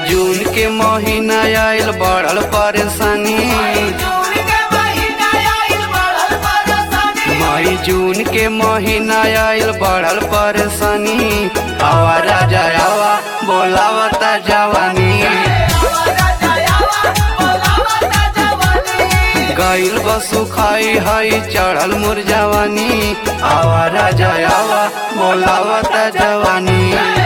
जून के महीना आयल बढ़ल परेशानी मई जून के महीना आयल बढ़ल परेशानी आवा राजा आवा बोलावता जवानी गईल बसु खाई हई चढ़ल मोर जवानी आवा राजा आवा बोलावता जवानी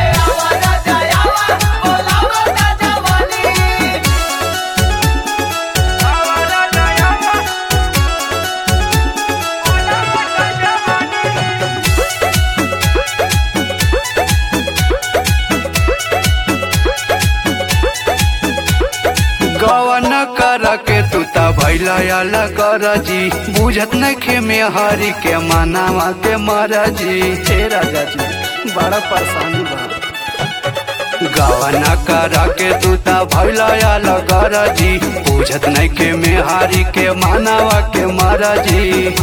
गवन कर के तू ता भैला आला कर जी बुझत नखे में हरी के मनावा के मरजी हे राजा जी बड़ा परेशानी बा गवन कर के तू ता भैला आला कर जी बुझत नखे में हरी के मनावा के मरजी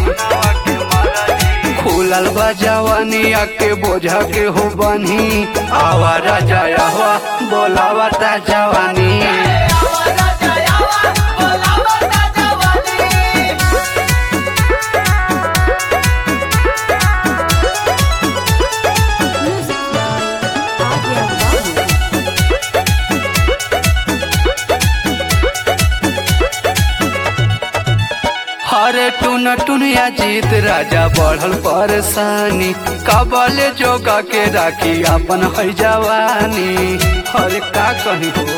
खुलल बा जवानी आके बोझा के हो बनी आवा राजा आवा बोलावा ता जवानी Music by Adya Babu. हरे टुन टुनिया जीत राजा बढ़ल परेशानी कबले जोगा के राखी अपन है जवानी हरे का कही हो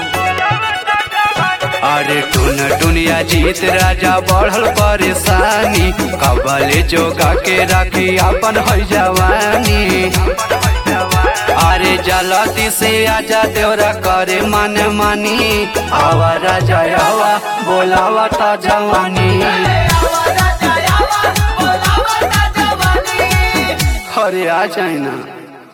अरे टुन टुनिया जीत राजा बढ़ल परेशानी कबले जोगा के राखी अपन है जवानी अरे जलती से आजा देवरा करे मन मानी आवा राजा आवा बोलावा ता जवानी हरे आ जाए ना